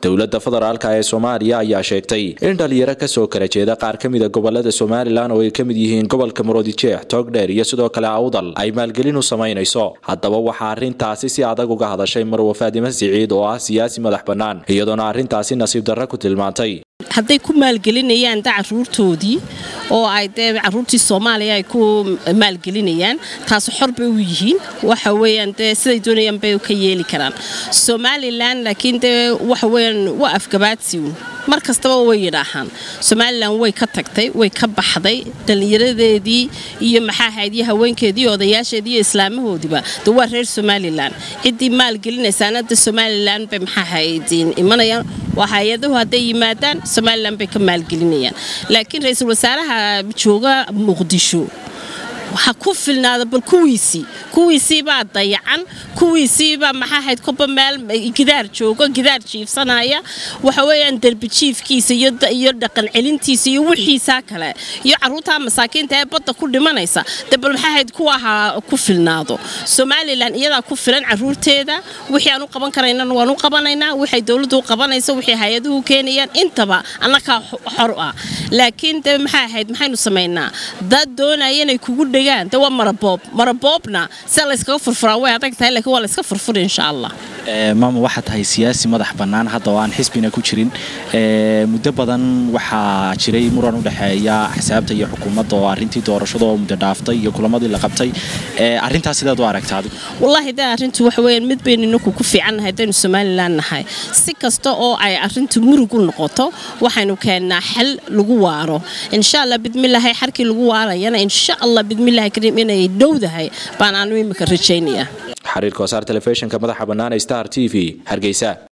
dowladda federaalk ee soomaaliya ayaa sheegtay in dhalinyaro kasoo kala jeeda qaar ka mida gobolada somalilan oo ay ka mid yihiin gobolka maroodijeex toogdheer iyo sidoo kale awdal ay maalgelin u samaynayso haddaba waxaa arrintaasi si adag uga hadashay marwa faadime siciid oo ah siyaasi madax bannaan iyadoona arrintaasi nasiib darra ku tilmaantay hadday ku maalgelinayaan da caruurtoodii oo ay dee caruurtii soomaaliya ay ku maalgelinayaan taas xor bay u yihiin waxa weyaan dee siday doonayaan bay ka yeeli karaan somalilan laakiin dee waxa weyaan waa afgabaadsiun mar kastaba way yidhaahaan somalilan way ka tagtay way ka baxday dhallinyaradeedii iyo maxaa ahayd iyo haweenkeedii odayaasheedii iyo islaamahoodiiba de waa reer somalilan ciddii maalgelinaysaana de somalilan bay maxaa ahayd imanayaan waa hay-adahu hadday yimaadaan somalilan bay ka maalgelinayaan laakiin ra-iisul wasaaraha jooga muqdisho ha ku filnaada bal kuwiisii kuwiisiibaa dayacan kuwiisiibaa maxaa ahayd koba meel gidaar joogo gidaar jiifsanaya waxa weeyaan derbi jiifkiisa iyo dhaqan celintiisa iyo wixiisaa kale iyo caruurtaa masaakiinta ee badda ku dhimanaysa de bal maxaa ahayd kuwa ha ku filnaado somalilan iyadaa ku filan caruurteeda wixii aan u qaban karaynana waan u qabanaynaa waxay dowladdu u qabanayso wixii hay-aduhu keenayaan intaba annakaa xor ah laakiin de maxaa ahayd maxaynu samaynaa dad doonaya inay kugu dhegaan de waa maraboob maraboobna sia layskaga furfuraa way adag tahay lakiin waa layska furfura insha allah maama waxaa tahay siyaasi madax bannaan hadda oo aan xisbina ku jirin muddo badan waxaa jiray muran u dhexeeya axsaabta iyo xukuumadda oo arrintii doorashada oo muddo dhaaftay iyo kulamadii la qabtay arrintaas sidaad u aragta adigu wallaahi de arrintu waxa weeyaan mid baynu inaku ku fiicannahay haddaynu somalilan nahay si kasta oo ay arrintu murug u noqoto waxaynu keennaa xal lagu waaro insha allah bidmilaahi xarkii lagu waarayana insha allah bidmillahi kariim inay dhowdahay baan aanu imika rajaynayaa xariirka wasaar telefishinka madaxa bannaan ee star t v hargeysa